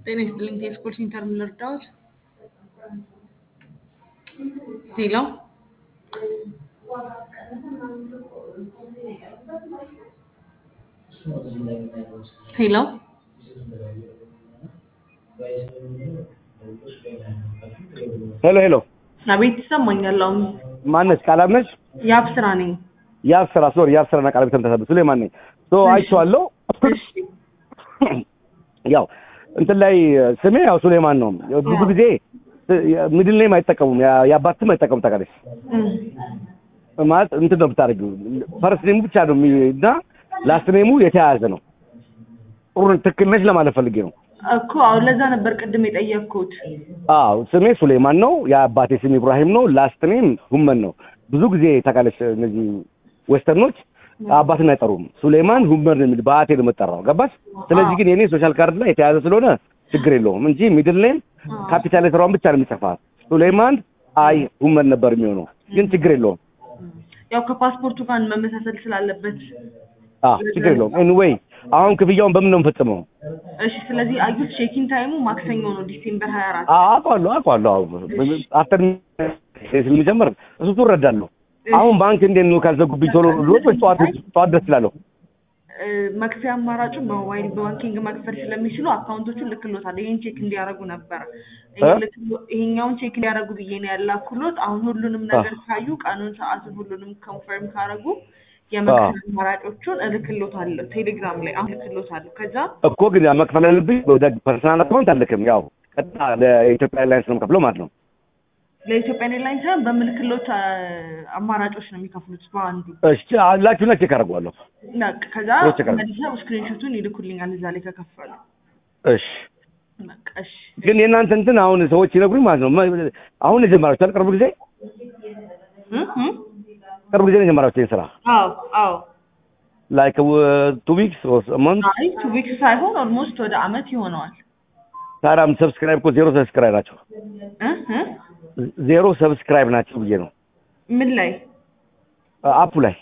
ጤና ይስጥልኝ ቴስኮል ሴንተር ምን ልርዳዎት? ሄሎ ሄሎ ሄሎ ሄሎ አቤት ይሰማኛል። አሁን ማነች? ቃላም ነች? የአብ ስራ ነኝ። የአብ ስራ ሶሪ፣ የአብ ስራና ቃላም ተመሳሳይ ሱሌማን ነኝ። ሶ አይቼዋለሁ። እሺ ያው እንትን ላይ ስሜ ያው ሱሌማን ነው። ብዙ ጊዜ ሚድል ኔም አይጠቀሙም፣ ያ- የአባት ስም አይጠቀሙም። ታውቃለች እም፣ ማለት እንትን ነው የምታደርጊው፣ ፈርስት ኔሙ ብቻ ነው የሚ- እና ላስት ኔሙ የተያያዘ ነው። ጥሩ ትክክል ነች ለማለት ፈልጌ ነው። እኮ አሁን ለዛ ነበር ቅድም የጠየቅኩት። አዎ ስሜ ሱሌማን ነው። የአባቴ ስም ኢብራሂም ነው። ላስት ኔም ሁመን ነው። ብዙ ጊዜ ታውቃለች እነዚህ ዌስተርኖች አባትን አይጠሩም። ሱሌማን ሁመን ነው የሚል በአቴ ነው የምጠራው። ገባች? ስለዚህ ግን የኔ ሶሻል ካርድ ላይ የተያዘ ስለሆነ ችግር የለውም እንጂ ሚድል ኔም ካፒታል ሌተሯን ብቻ ነው የሚጽፋት። ሱሌማን አይ ሁመን ነበር የሚሆነው፣ ግን ችግር የለውም። ያው ከፓስፖርቱ ጋር መመሳሰል ስላለበት አዎ ችግር የለውም። ኤኒዌይ አሁን ክፍያውን በምን ነው የምፈጽመው? እሺ። ስለዚህ አዩት ቼኪን ታይሙ ማክሰኞ ነው ዲሴምበር ሀያ አራት አውቀዋለሁ አውቀዋለሁ። አዎ አፍተር ስለሚጀምር እሱ እሱ እረዳለሁ። አሁን ባንክ እንዴት ነው ካልዘጉብኝ ቶሎ ልወጥ ወይ ጠዋት ጠዋት ደስ ይላለሁ? መክፈያ አማራጩ በሞባይል ባንኪንግ መክፈል ስለሚችሉ አካውንቶቹን ልክሎታል። ይሄን ቼክ እንዲያደርጉ ነበረ። ይሄን ልክሎ- ይሄኛውን ቼክ እንዲያደርጉ ብዬ ነው ያላኩሎት። አሁን ሁሉንም ነገር ካዩ ቀኑን፣ ሰዓቱን ሁሉንም ኮንፈርም ካደረጉ የመክፈያ አማራጮቹን እልክሎታለሁ ቴሌግራም ላይ አሁን እልክሎታለሁ። ከዛ እኮ ግን ያ መክፈል ያለብኝ ወደ ፐርሰናል አካውንት አልልክም። ያው ቀጥታ ለኢትዮጵያ ኤርላይንስ ነው የምከፍለው ማለት ነው። ለኢትዮጵያ ኤርላይንስ ሳይሆን በምልክሎት አ፣ አማራጮች ነው የሚከፍሉት በአንዱ እሺ አላችሁና ቼክ አደርገዋለሁ። በቃ ከዛ ቼክ አደርጋለሁ። መልሰው ስክሪንሾቱን ይልኩልኛል እዛ ላይ ከከፈሉ። እሺ በቃ እሺ። ግን የእናንተ እንትን አሁን ሰዎች ይነግሩኝ ማለት ነው። መ- አሁን የጀመራችሁ አይደል? ቅርብ ጊዜ እም፣ እም? ቅርብ ጊዜ ነው የጀመራችሁ ይሄን ስራ አዎ አዎ ላይክ ቱ ዊክስ መንት አይ ቱ ዊክስ ሳይሆን ኦልሞስት ወደ አመት ይሆነዋል። ታዲያ ሰብስክራይብ እኮ ዜሮ ሰብስክራይብ ናቸው። እ እ ዜሮ ሰብስክራይብ ናቸው ብዬ ነው ምን ላይ አፑ ላይ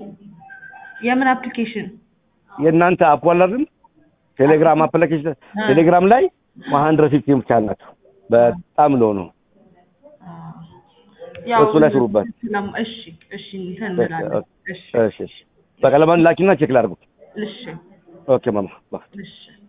የምን አፕሊኬሽን? የእናንተ አፑ አለ አይደል? ቴሌግራም አፕሊኬሽን ቴሌግራም ላይ ሀንድረድ ፊፍቲ ብቻ ናቸው። በጣም ሎ ነው። እሱ ላይ ስሩበት። ስለም- እሺ እሺ እንትን እንላለን። እሺ እሺ እሺ። በቃ ለማን ላኪና ቼክ ላድርጉ። እሺ ኦኬ ማማ እሺ